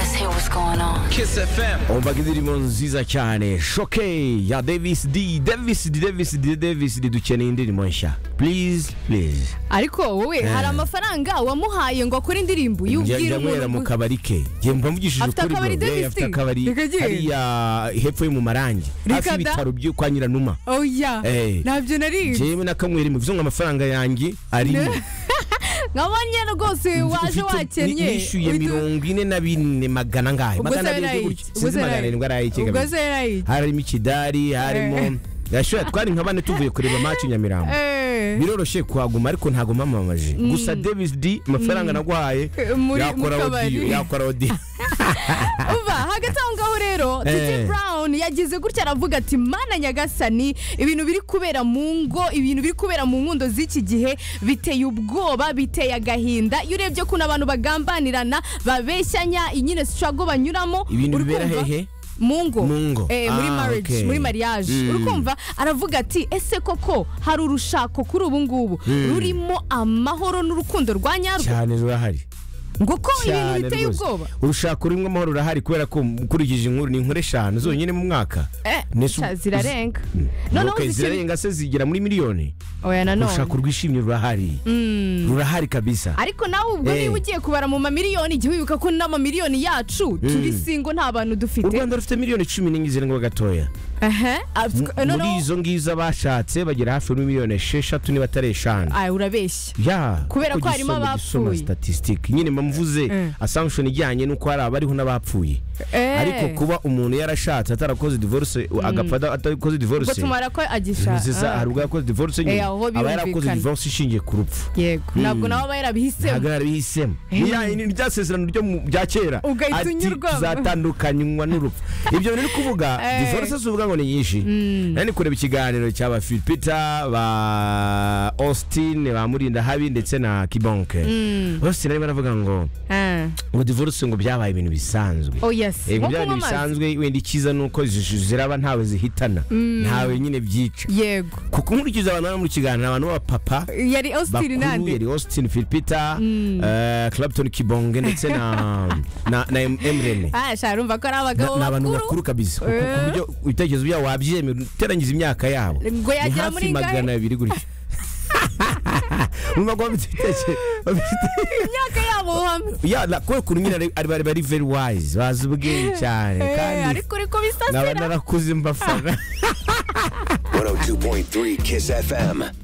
what's going on. Kiss FM. umvaga indirimbo nziza cyane shoke ya davis d davis d davis d davis d dukeneye indirimbo nshya please please ariko wowe hari amafaranga wamuhaye ngo akore indirimbo yubwira yanywera mu umuntu kabari ke njye mba mvugishije Afite ukuri akabari bro. Yeah, Davis afite D? akabari Reka njye. hariya hepfo yo mu marangi hafi Rikada? y'ibitaro byo kwa nyiranuma oya Eh. ntabyo nari njyewe na kamwe rimwe bivuze ngo amafaranga yanjye arimo nkabonye rwose waje Ufite- wakennye ni- nishyuye Uhita- mirongo ine na bine magana ngahe ubwo magana se abiri yari gutyo ayiki? Ubwo sinzi se yari magana ayiki? arindwi ubwo arayikega se yari ayiki? harimo ikidari harimo yashoya twari nka bane tuvuye kureba maci nyamirambo Eh. biroroshye kuhaguma ariko ntabwo mpamamaje gusa davis d amafaranga naguhaye Eh, muri- yakora mu kabari. odiyo yakora odiyo uva hagati aho ngaho rero Eh. DJ Brown yagize gutya aravuga ati mana nyagasani ibintu biri kubera mu ngo ibintu biri kubera mu nkundo z'iki gihe biteye ubwoba biteye agahinda iyo urebye kuntu abantu bagambanirana babeshyanya nyine struggle banyuramo Ibintu uri bibera kumva- hehe? mu ngo Mu ngo. Eh, muri Ah, marriage okay. muri mariage Mm. uri kumva aravuga ati ese koko hari urushako kuri ubu ngubu rurimo amahoro n'urukundo rwa nyarwo cyane rurahari ngo ko ibintu cyane biteye rwose ubwoba urushaka urimo amahoro rurahari kubera ko ukurikije inkuru ni inkuru eshanu zonyine mu mwaka Eh, Nese u- cha- zirarenga noneho Okay, zikiri- zirarenga se zigera muri miliyoni oya nanone urushaka urwishimye rurahari rurahari kabisa ariko nawe ubwo Eh. niba ugiye kubara mu mamiliyoni jya wibuka ko n'amamiliyoni yacu turi singo nta bantu u dufite rwanda rufite miliyoni cumi n'enye zirindwi gatoya Ehe. Ah, M- muri noneho izo ngizo bashatse bagera hafi muri miliyoni esheshatu niba atari eshanu Aya, urabeshya ya Kubera kuko ko harimo igisonga gisoma abapfuye. statisitike nyine mba mvuze Eh. assumption ijyanye n'uko hari abariho n'abapfuye Eh. ariko kuba umuntu yarashatse atarakoze divorce agapfa ada- atakoze ubwo divorce tumara ko biziza agishaka hari ubwo yakoze divorce nyine Eh, aho aba yarakoze birumvikana. divorce ishingiye ku rupfu yego ntabwo nawe aba yarabihisemo ntabwo yarabihisemo Eh. Iya, ni rya sezerano ryo mu- rya kera Ugahita Ati, unyurwamo. tuzatandukanywa n'urupfu ibyo bintu uri kuvuga Eh. divorce zuvuga ngo ni nyinshi nari ndi kureba ikiganiro cya ba filipita ba austin ba murinda habi ndetse na kibonke austin arimo aravuga ngo Ah. ngo divorce ngo byabaye ibintu bisanzwe oh yes Yego nko byabaye kunywa ibintu amazi bisanzwe wenda icyiza ni uko zi- ziraba ntawe zihitana ntawe nyine byica yego kuko nkurikiza abantu bari mu kiganiro abantu b'abapapa yari austin bakuru nande yari austin filipita eh, clapton kibonge ndetse na na, na Em- emrene Ah, sha urumva ko ari abagabo Na- ni abantu bakuru bakuru kabisa ku- ku buryo ibitekerezo byabo wabyemera uterangiza imyaka yabo Ngo ni yagera muri hafi ingahe? magana abiri gutyo urumva ko bafite ibitekerezo bafite imyaka yabo hamwe ya na- kubera ukuntu nyine ari- ari- bari bari very wise bazi ubwenge cyane Eh, kandi ariko uri naba kubisasira narakuze mbafana 102.3 Kiss FM.